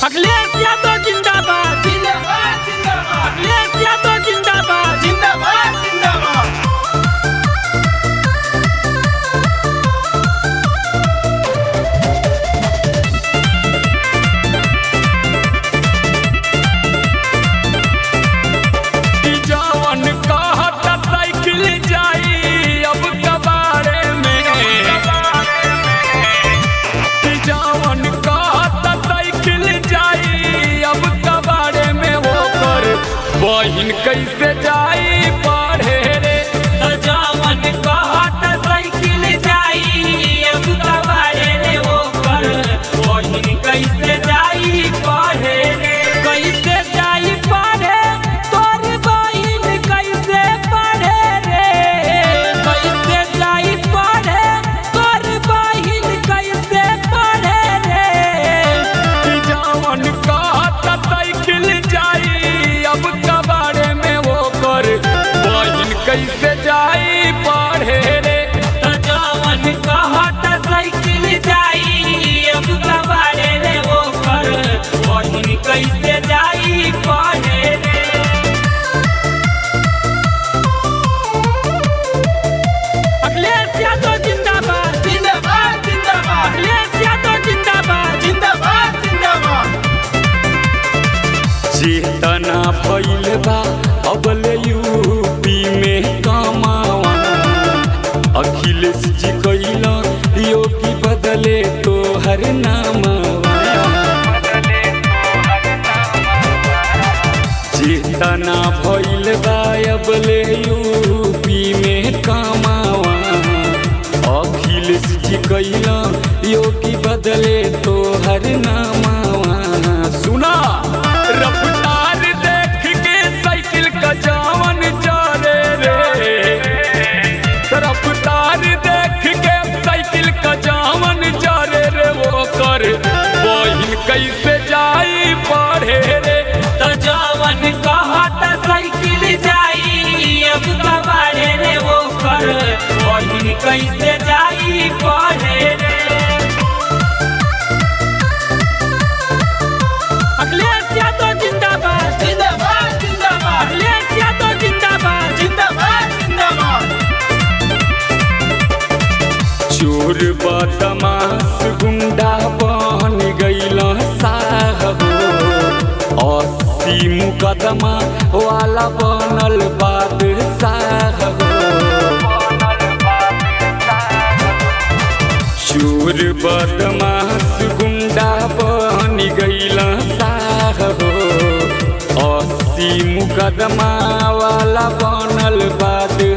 अखिलेश यादव जिंदाबाद जिंदाबाद जिंदाबाद अखिलेश यादव जिंदाबाद जिंदाबाद जिंदाबाद ई जवन कहत साइकिल जाई अब कबाड़े में ई जवन कहत साइकिल जाई अब कबाड़े में होकर बहिन कैसे जाई पढ़े रे तो जवन कहत साइकिल जाई अब कबाड़े रे ओकर बहिन कैसे जाई पढ़े रे कैसे जाई पढ़े तोर बहिन कैसे पढ़े रे कैसे जाई पढ़े तोर बहिन कैसे पढ़े रे ई जवन कहत साइकिल जाई अब कबाड़े में होकर बहिन कैसे जाई पढ़े रे तो जवन कहत साइकिल जाई अब कबाड़े रे ओकर बहिन कैसे जाई पढ़े रे अखिलेश यादव जिंदाबाद जिंदाबाद जिंदाबाद अखिलेश यादव जिंदाबाद जिंदाबाद जिंदाबाद चेतना भइल बा अबल यूपी में कमावा अखिलेश जी कैला योगी बदले तो हर नामवा चेतना भइल बा अबल यूपी में कमावा अखिलेश जी कैला योगी बदले तो हर नामवा सुना रफ्तार देख के साइकिल का जावन चले रे रफ्तार देख के साइकिल का जावन चले रे वो कर बहिन कैसे जाई पढ़े रे तो जवन कहत साइकिल जाई अब कबाड़े रे ओकर बहिन कैसे जाई पढ़े रे अखिलेश यादव जिंदाबाद जिंदाबाद जिंदाबाद अखिलेश यादव जिंदाबाद जिंदाबाद जिंदाबाद चोर बदमाश गुंडा बन गईल साहब अस्सी मुकदमा वाला बनल बादशाह चोर बदमाश गुंडा बन गईल साहब अस्सी मुकदमा वाला बनल बादशाह